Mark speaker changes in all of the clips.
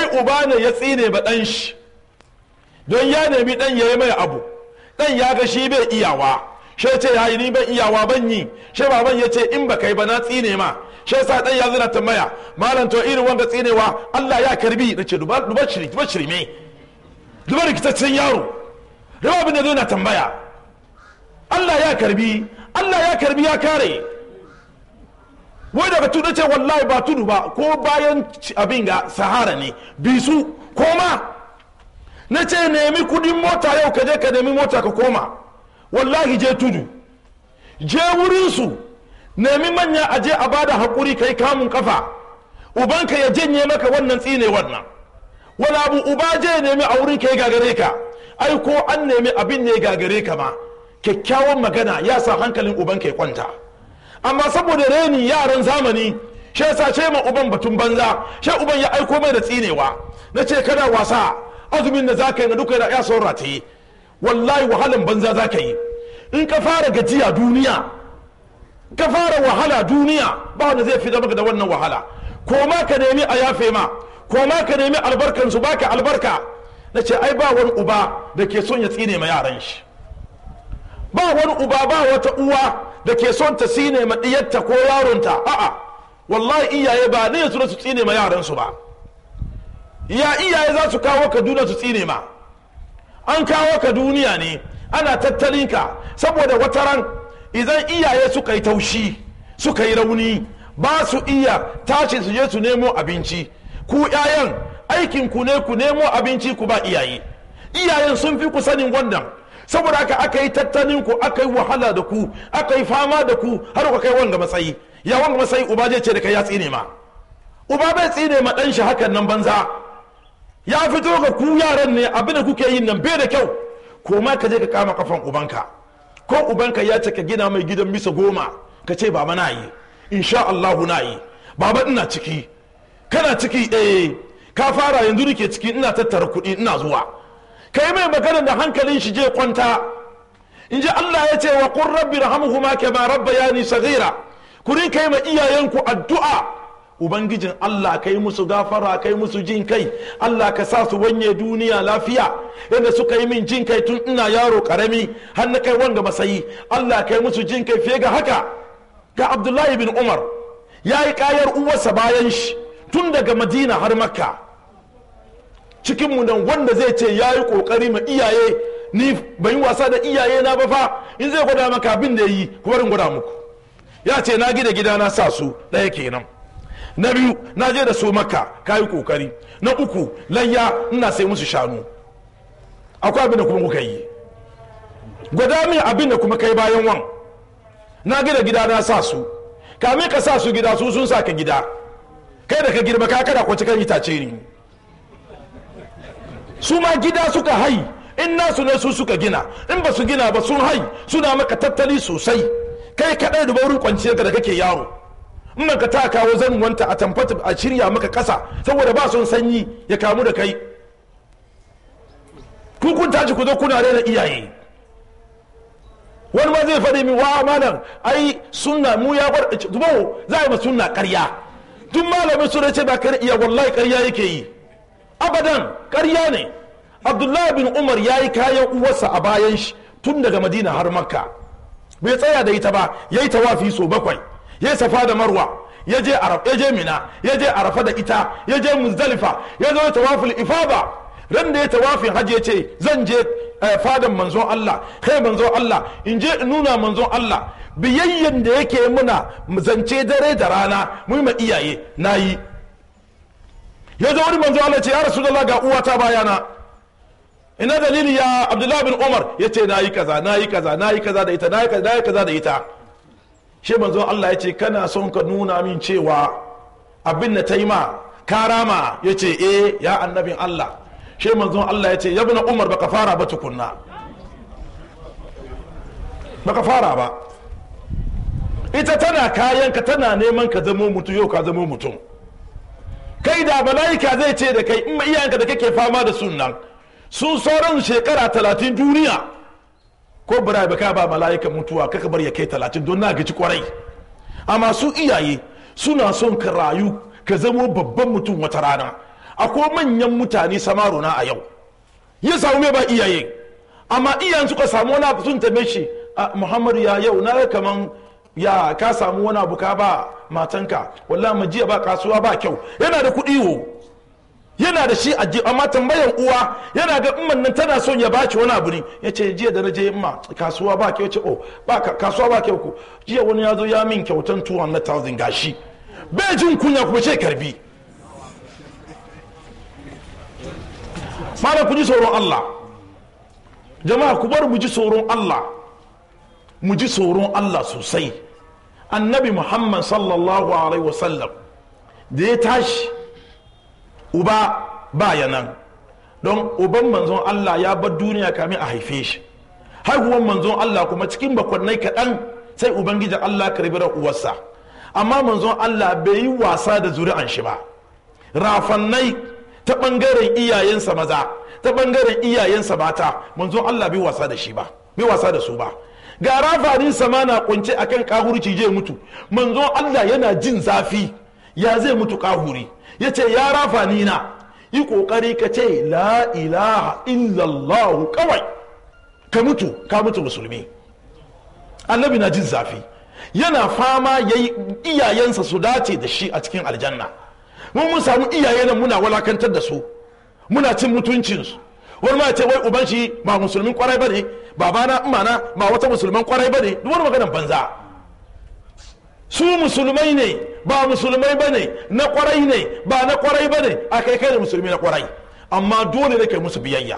Speaker 1: uba ne ya tsine ba ɗan shi don ya nemi ɗan ya yi mai abu ɗan ya ga shi bai iyawa shi ce ya yi ni ban iyawa ban yi shi baban ya ce in ba kai ba na tsine ma shi yasa ɗan ya zina tambaya malam to irin wanga tsinewa Allah ya karbi na ce duba duba shiri duba shirme duba rikitaccen yaro duba abin da zai na tambaya Allah ya karbi Allah ya karbi ya kare wai daga tudu ce wallahi ba tudu ba ko bayan abin ga sahara ne bisu koma na ce nemi kudin mota yau ka je ka nemi mota ka koma wallahi je tudu je wurinsu nemi manya a je a bada haƙuri kai kamun kafa ubanka ya janye maka wannan tsine wannan wani abu uba je nemi a wurin kai gagare ka ai ko an nemi abin ne gagare ka ma kyakkyawan magana ya sa hankalin ubanka ya kwanta amma saboda reni yaran zamani shi yasa ce ma uban batun banza shi uban ya aiko mai da tsinewa na ce kana wasa azumin da zaka yi na duka ya saura ta yi wallahi wahalan banza zaka yi in ka fara gajiya duniya ka fara wahala duniya ba wanda zai fi maka da wannan wahala ko ma ka nemi a yafe ma ko ma ka nemi albarkan su baka albarka na ce ai ba wani uba da ke son ya tsine ma yaran shi ba wani uba ba wata uwa da ke son ta tsine ma diyarta ko yaronta a'a wallahi iyaye ba ne su su tsine ma yaran su ba ya iyaye za su kawo ka duniya su tsine ma an kawo ka duniya ne ana tattalin ka saboda wata ran idan iyaye suka yi taushi suka yi rauni ba su iya tashi su je su nemo abinci ku 'ya'yan aikin ku ne ku nemo abinci ku ba iyaye iyayen sun fi ku sanin wannan saboda haka aka yi tattalin ku aka yi wahala da ku aka yi fama da ku har ku kai wanga matsayi ya wanga matsayi uba zai ce da kai ya tsine ma uba bai tsine ma dan shi hakan nan banza ya fito ga ku yaran ne abin da kuke yin nan bai da kyau ko ma ka je ka kama kafan ubanka ko ubanka ya ce ka gina mai gidan bisa goma ka ce baba na yi insha Allahu na yi baba ina ciki kana ciki eh ka fara yanzu nake ciki ina tattara kuɗi ina zuwa kai mai magana da hankalin shi je kwanta in ji Allah ya ce wa qur rabbi rahamuhuma kama rabbayani saghira ku rinka yi ma iyayenku addu'a ubangijin Allah kai musu gafara kai musu jin kai Allah ka sa su wanye duniya lafiya yadda suka yi min jin kai tun ina yaro karami har na kai wanga masayi Allah kai musu jin kai fiye ga haka ga Abdullahi bin Umar ya yi kayar uwarsa bayan shi tun daga Madina har Makka cikin mu nan wanda zai ce ya yi kokari ma iyaye ni ban yi wasa da iyaye na ba fa in zai gwada maka abin da yi kuma in gwada muku ya ce na gida gida na sa su ɗaya kenan na biyu na je da su maka ka yi kokari na uku layya ina sai musu shanu akwai abin da kuma kuka yi gwada min abin da kuma kai bayan wan na gida gida na sa su kame ka sa su gida su sun sa ka gida kai da ka girma ka kada kwace kan itace ne su ma gida suka hai in nasu ne su suka gina in ba su gina ba sun hai suna maka tattali sosai kai kadai da wurin kwanciyar ka da kake yaro in ka ta kawo wanta a tamfata a shirya maka kasa saboda ba son sanyi ya kamu da kai ku kun tashi ku zo kuna rena iyaye wani ma zai faɗi min wa malam ai sunna mu ya bar dubo za a yi ma sunna ƙarya duk malamin su ce ba kar iya wallahi ƙarya yake yi abadan ƙarya ne abdullahi bin umar ya yi kayan uwarsa a bayan shi tun daga madina har makka bai tsaya da ita ba ya yi tawafi so bakwai ya safa da marwa ya je ya je mina ya je arafa da ita ya je muzdalifa ya zo tawaful ifada ran da ya tawafin hajji ya ce zan je fadan manzon Allah kai manzon Allah in je in nuna manzon Allah biyayyen da yake muna zance dare da rana mu ma iyaye nayi ya zo wani manzon Allah ce ya rasulullah ga uwata bayana ina dalili ya abdullahi bin umar ya ce nayi kaza nayi kaza nayi kaza da ita nayi kaza nayi kaza da ita shi manzon Allah ya ce kana son ka nuna min cewa abin da ta yi ma karama ya ce eh ya annabin Allah shi manzon Allah ya ce ya na umar baka fara ba tukunna baka fara ba ita tana kayan ka tana neman ka zamo mutum yau ka zamo mutum kai da mala'ika zai ce da kai in ma iyayenka da kake fama da sunan sun sauran shekara talatin duniya ko bira ba ba mala'ika mutuwa kaka bar ya kai talatin don na gaji kwarai amma su iyaye suna son ka rayu ka zamo babban mutum wata rana akwai manyan mutane samaruna a yau ya samu mai ba iyaye amma iyayen suka samu wani abu sun tabe shi a muhammadu ya yau na kaman ya ka samu wani abu ka ba matanka wallahi mu jiya ba kasuwa ba kyau yana da kuɗi wo yana da shi ajiye amma tambayan uwa yana ga umman nan tana son ya baci wani abu ne ya ce jiya da na je ma kasuwa ba kyau ce oh ba kasuwa ba kyau ko jiya wani ya zo ya min kyautan 200,000 gashi bai jin kunya kuma ce karbi malam ku ji tsoron Allah jama'a ku bar mu ji tsoron Allah mu ji tsoron Allah sosai annabi Muhammad sallallahu alaihi wasallam da ya tashi uba baya nan don uban manzon Allah ya bar duniya kamin a haife shi haihuwan manzon Allah kuma cikin bakwannai kaɗan sai ubangiji Allah karbi uwarsa amma manzon Allah bai yi wasa da zuri'an shi ba rafannai ta ɓangaren iyayensa maza ta ɓangaren iyayensa mata manzon Allah bai wasa da shi ba bai wasa da su ba ga rafanin sama na kunce akan kahurci je mutu manzon Allah yana jin zafi ya zai mutu kahuri ya ce ya rafani na yi kokari ka ce la ilaha illallah kawai ka mutu ka mutu musulmi annabi na jin zafi yana fama ya yi iyayensa su dace da shi a cikin aljanna mun mun samu iyaye nan muna walakantar da su muna cin mutuncinsu wani ma ce wai uban shi ba musulmin kwarai ba ne babana imana ba wata musulman kwarai ba ne duk wani maganar banza su musulmai ne ba musulmai ba ne na kwarai ne ba na kwarai ba ne a kai kai da musulmi na kwarai amma dole ne kai musu biyayya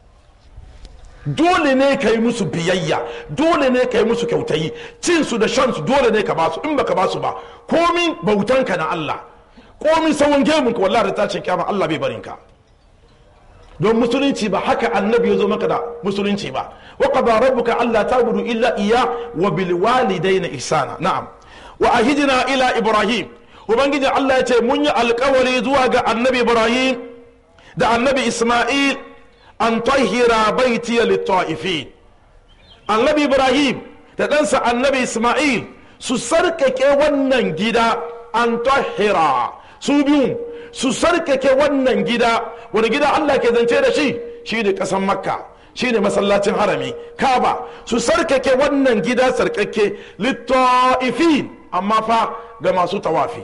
Speaker 1: dole ne ka yi musu biyayya dole ne ka yi musu kyautayi cin su da shan su dole ne ka ba su in baka ba su ba komin bautanka na Allah komin sawon gemun ka wallahi da tashin kiyama Allah bai barin ka don musulunci ba haka annabi ya zo maka da musulunci ba wa qada rabbuka alla ta'budu illa iya wa bil walidayni ihsana na'am wa ahidna ila ibrahim ubangiji Allah ya ce mun yi alkawari zuwa ga annabi ibrahim da annabi isma'il an tahira baitiya litta'ifin annabi ibrahim da ɗansa annabi isma'il su sarkake wannan gida an tahira su biyu su sarkake wannan gida wani gida allah ke zance da shi shi ne ƙasan makka shi ne masallacin harami kaba su sarkake wannan gida sarkake litta'ifin amma fa ga masu tawafi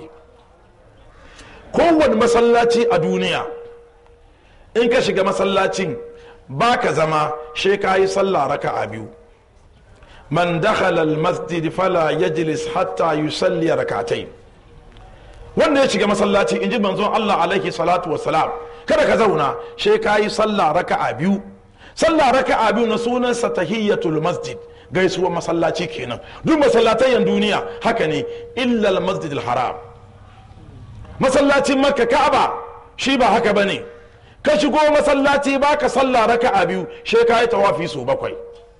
Speaker 1: kowane masallaci a duniya in ka shiga masallacin ba ka zama she ka yi sallah raka a biyu man dakhala al-masjid fala yajlis hatta yusalli rakatai wanda ya shiga masallaci in ji manzon Allah alaihi salatu wassalam kada ka zauna she ka yi sallah raka a biyu sallah raka a biyu na sunansa tahiyyatul masjid gaisuwar masallaci kenan duk masallatayen duniya haka ne illa al-masjid al-haram masallacin makka ka'aba shi ba haka bane ka shigo masallaci baka sallah raka a biyu she ka yi tawafi so bakwai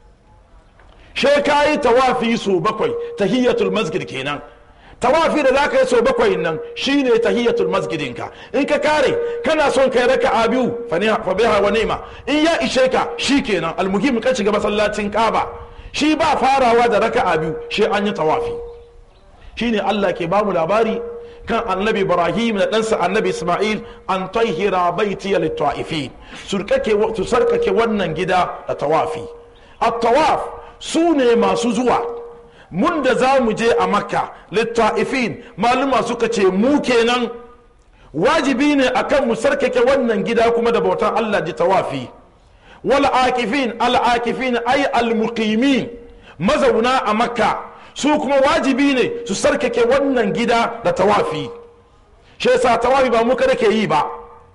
Speaker 1: she ka yi tawafi so bakwai tahiyyatul masjid kenan tawafi da zaka yi so bakwai nan shine tahiyyatul masjidin ka in ka kare kana son kai raka a biyu fa biha wa ni'ma in ya ishe ka shikenan almuhim ka shiga masallacin kaba shi ba farawa da raka a biyu shi an yi tawafi shine Allah ke bamu labari kan annabi ibrahim da ɗansa annabi isma'il an tahira baiti litta'ifi su sarkake wannan gida da tawafi a tawaf su ne masu zuwa mun da za mu je a makka litta'ifin maluma suka ce mu kenan wajibi ne akan mu sarkake wannan gida kuma da bautan allah ji tawafi wal akifin al akifin ay al muqimin mazauna a makka su kuma wajibi ne su sarkake wannan gida da tawafi shi yasa tawafi ba mu kada ke yi ba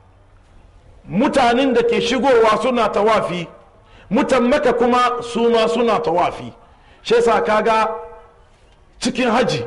Speaker 1: mutanen da ke shigowa suna tawafi mutan maka kuma su ma suna tawafi shi yasa kaga cikin haji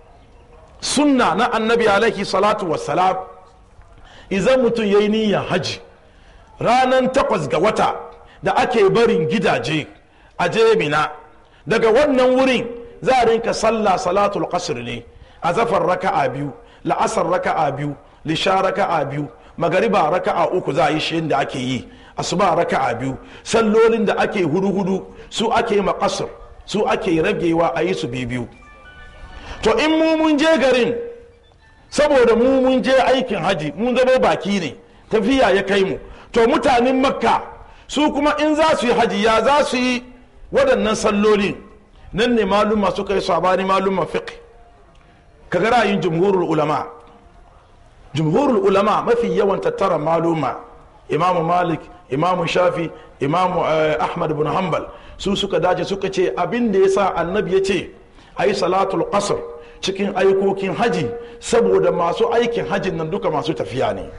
Speaker 1: sunna na annabi alaihi salatu wassalam idan mutum ya yi niyyar haji ranar takwas ga wata da ake barin gidaje a jemina daga wannan wurin za a rinka sallah salatul qasr ne a zafar raka'a biyu la'asar raka'a biyu lisha raka'a biyu magariba raka'a uku za a yi shi da ake yi asuba raka'a biyu sallolin da ake hudu hudu su ake makasar su ake ragewa a yi su biyu to in mu mun je garin saboda mu mun je aikin haji mun zama baki ne tafiya ya kai mu to mutanen makka su kuma in za su yi haji ya za su yi waɗannan salloli nan ne maluma suka yi sabani maluma fiqh kaga ra'ayin jumhurul ulama jumhurul ulama mafi yawan tattara maluma imamu malik imamu shafi imamu ahmad bin hanbal su suka dace suka ce abin da ya sa annabi ya ce a yi salatul qasr cikin aikokin haji saboda masu aikin hajin nan duka masu tafiya ne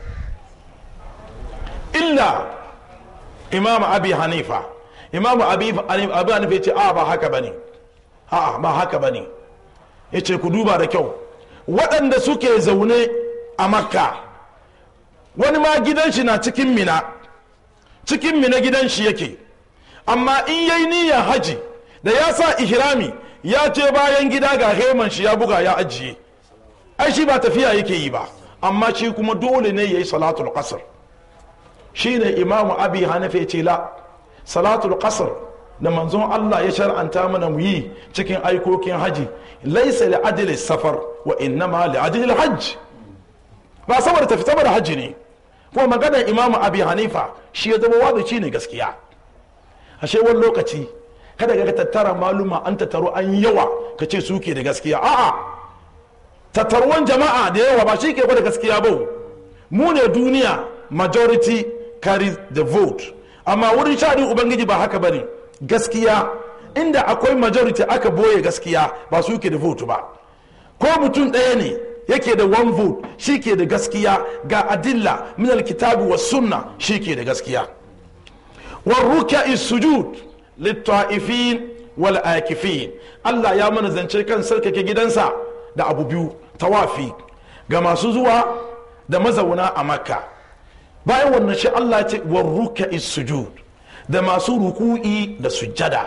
Speaker 1: illa imamu abi hanifa imamu abi hanifa ya ce a ba haka bane a ba haka bane ya ce ku duba da kyau waɗanda suke zaune a makka wani ma gidan shi na cikin mina cikin mina gidan shi yake amma in yayi niyyar haji da ya sa ihrami ya ce bayan gida ga heman shi ya buga ya ajiye ai shi ba tafiya yake yi ba amma shi kuma dole ne ya yi salatul qasr shine imamu abi hanifa ce la salatul qasr da manzon Allah ya shar'anta mana mu yi cikin aikokin haji laisa li ajli safar wa innama li ajli hajj ba saboda tafi saboda hajji ne kuma maganar imamu abi hanifa shi ya zama wadaci ne gaskiya ashe wani lokaci kada ka tattara maluma an tattaro an yawa ka ce suke da gaskiya a'a tattaruwan jama'a da yawa ba shi ke da gaskiya ba mu ne duniya majority carries the vote amma wurin shaɗin ubangiji ba haka bane gaskiya inda akwai majority aka boye gaskiya ba su ke da vote ba ko mutum ɗaya ne yake da one vote shi ke da gaskiya ga adilla min alkitabi wa sunna shi ke da gaskiya warruka sujud litta'ifin wal akifin Allah ya mana zance kan sarkake gidansa da abu biyu tawafi ga masu zuwa da mazauna a makka bayan wannan shi Allah ya ce warruka sujud da masu ruku'i da sujjada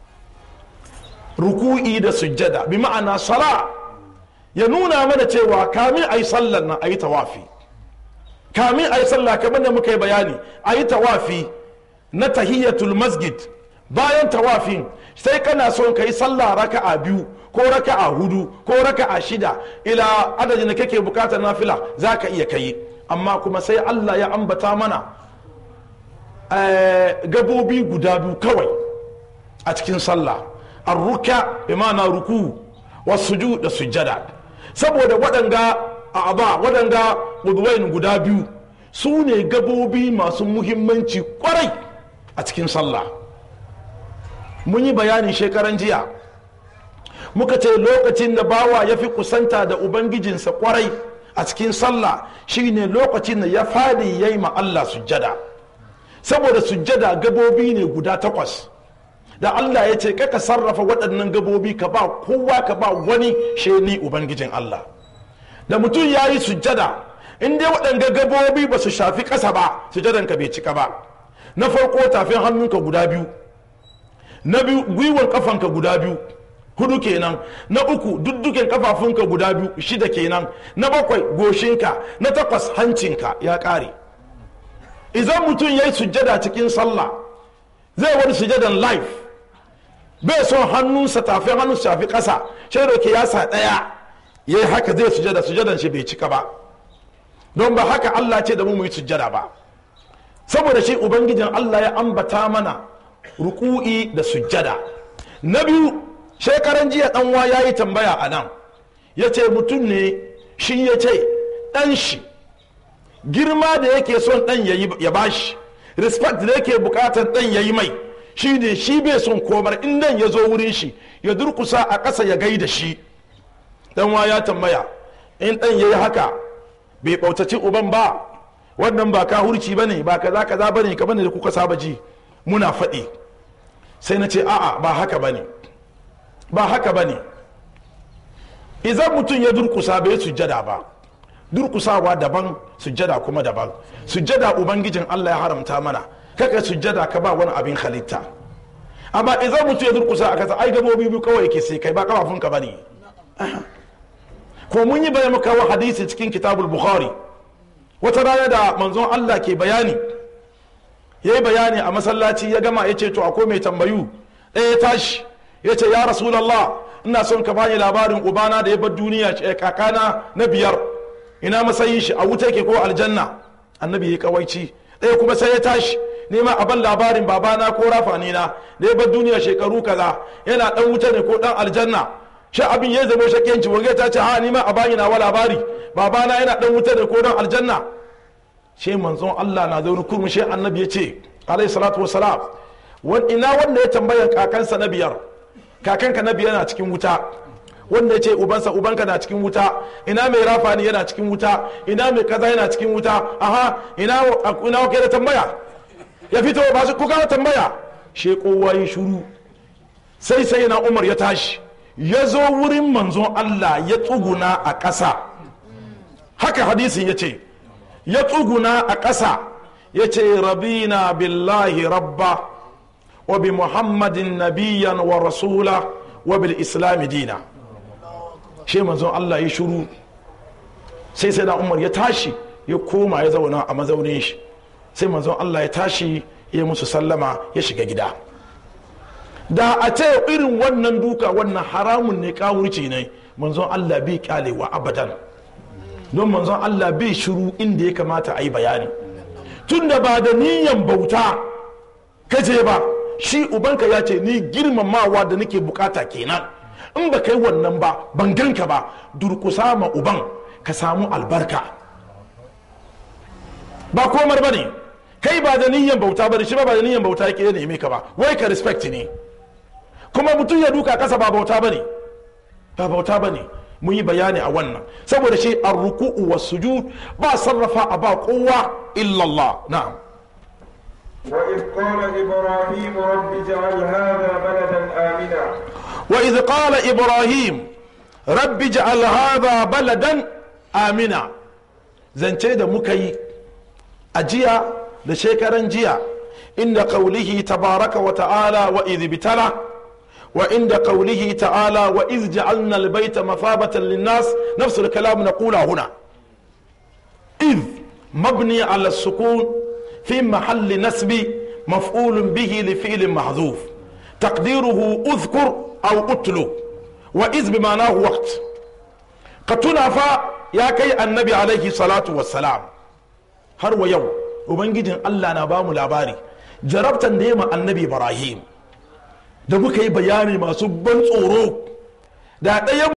Speaker 1: ruku'i da sujjada bi ma'ana sala ya nuna mana cewa kamin a yi sallar nan a yi tawafi kamin a yi sallah kamar da muka yi bayani a yi tawafi na tahiyyatul masjid bayan tawafin sai kana son ka yi sallah raka'a biyu ko raka'a hudu ko raka'a shida ila adadin da kake bukatar nafila za ka iya kai amma kuma sai allah ya ambata mana gabobi guda biyu kawai a cikin sallah arruka bi ma'ana ruku wasu da sujjada saboda waɗanga a'aba waɗanga udwain guda biyu su ne gabobi masu muhimmanci kwarai a cikin sallah mun yi bayani shekaran jiya muka ce lokacin da bawa ya fi kusanta da ubangijinsa kwarai a cikin sallah shine lokacin da ya fadi ya yi Allah sujjada saboda sujjada gabobi ne guda takwas da Allah ya ce kaka sarrafa waɗannan gabobi ka ba kowa ka ba wani sheni ubangijin Allah da mutum ya yi sujjada in dai waɗanga gabobi ba su shafi ƙasa ba sujjadan ka bai cika ba na farko tafin hannunka guda biyu na biyu gwiwar kafanka guda biyu hudu kenan na uku dudduken kafafunka guda biyu shida kenan na bakwai goshinka na takwas hancinka ya ƙare idan mutum ya yi sujjada cikin sallah zai wani sujjadan life bai son hannunsa tafin hannun shafi ƙasa sai da ke yasa ɗaya ya yi haka zai sujjada sujjadan shi bai cika ba don ba haka Allah ce da mu mu yi sujjada ba saboda shi ubangijin Allah ya ambata mana ruku'i da sujjada na biyu shekaran jiya ɗanwa ya yi tambaya a nan ya ce mutum ne shi ya ce ɗan shi girma da yake son ɗan ya bashi respect da yake bukatar ɗan ya yi mai shi ne shi bai son komar in dan ya zo wurin shi ya durkusa a ƙasa ya gaida shi ɗanwa ya tambaya in ɗan ya yi haka bai bautaci uban ba wannan ba ka hurci ba ne ba kaza kaza ba ne kamar da kuka saba ji muna faɗi sai na ce a'a ba haka ba ne ba haka ba ne idan mutum ya durkusa bai sujjada ba durkusawa daban sujjada kuma daban sujjada ubangijin allah ya haramta mana kaka sujjada ka ba wani abin halitta amma idan mutum ya durkusa a kasa ai gabobi biyu kawai ke sai kai ba kafafunka ba ne ko mun yi bayan muka wa hadisi cikin kitabul bukhari wata rana da manzon allah ke bayani ya yi bayani a masallaci ya gama ya ce to akwai mai tambayu ɗaya ya tashi ya ce ya rasulallah ina son ka bani labarin ubana da ya bar duniya kakana na biyar ina matsayin shi a wuta ke ko aljanna annabi ya kawaici ɗaya kuma sai ya tashi nema a ban labarin babana ko rafani na da ya bar duniya shekaru kaza yana dan wuta ne ko dan aljanna shi abin ya zama shakiyanci wanga ta ce ha nima a bani nawa labari babana yana dan wuta ne ko dan aljanna shi manzon Allah na zaune kurmi shi annabi ya ce alayhi salatu wassalam ina wanda ya tambaya kakansa na biyar kakanka na biyar na cikin wuta wanda ya ce ubansa ubanka na cikin wuta ina mai rafani yana cikin wuta ina mai kaza yana cikin wuta aha ina ina wake da tambaya ya fito ba su kuka tambaya she kowa ya shuru sai sai na umar ya tashi ya zo wurin manzon Allah ya tsuguna a ƙasa haka hadisin ya ce ya tsuguna a ƙasa ya ce rabina billahi rabba wa bi muhammadin nabiyan wa rasula wa bil islami dina shi manzon Allah ya shuru sai sai na umar ya tashi ya koma ya zauna a mazaunin shi sai manzon Allah ya tashi ya musu sallama ya shiga gida da a ce irin wannan duka wannan haramun ne kawurci ne manzon Allah bai kyalewa abadan don manzon Allah bai shiru inda ya kamata a yi bayani tun da ba da niyan bauta kaje ba shi ubanka ya ce ni girmamawa da nake bukata kenan in ba kai wannan ba ban ganka ba durkusa ma uban ka samu albarka ba komar ba ne kai ba da niyan bauta ba shi ba da niyan bauta yake neme ka ba wai ka respect ne kuma mutum ya duka kasa ba bauta ba ne ba bauta ba ne mun yi bayani a wannan saboda shi an ruku'u wa sujud ba sarrafa a ba kowa illallah na'am
Speaker 2: وإذ قال إبراهيم رب اجعل هذا بلدا آمنا
Speaker 1: وإذ قال إبراهيم رب اجعل هذا بلدا آمنا zance da muka yi a jiya da shekaran jiya inda qaulihi tabaraka wa ta'ala wa idh bitala wa inda qaulihi ta'ala wa idh ja'alna al-bayta mathabatan lin-nas nafsu al-kalam naqula huna idh mabni ala as-sukun fi mahalli nasbi maf'ul bihi li fi'l mahdhuf taqdiruhu udhkur aw utlu wa idh bimanahu waqt ka tuna fa ya kai annabi alaihi salatu wassalam har wa yau ubangijin allah na bamu labari jarabtan da ya ma annabi ibrahim da muka yi bayani masu ban tsoro da ɗayan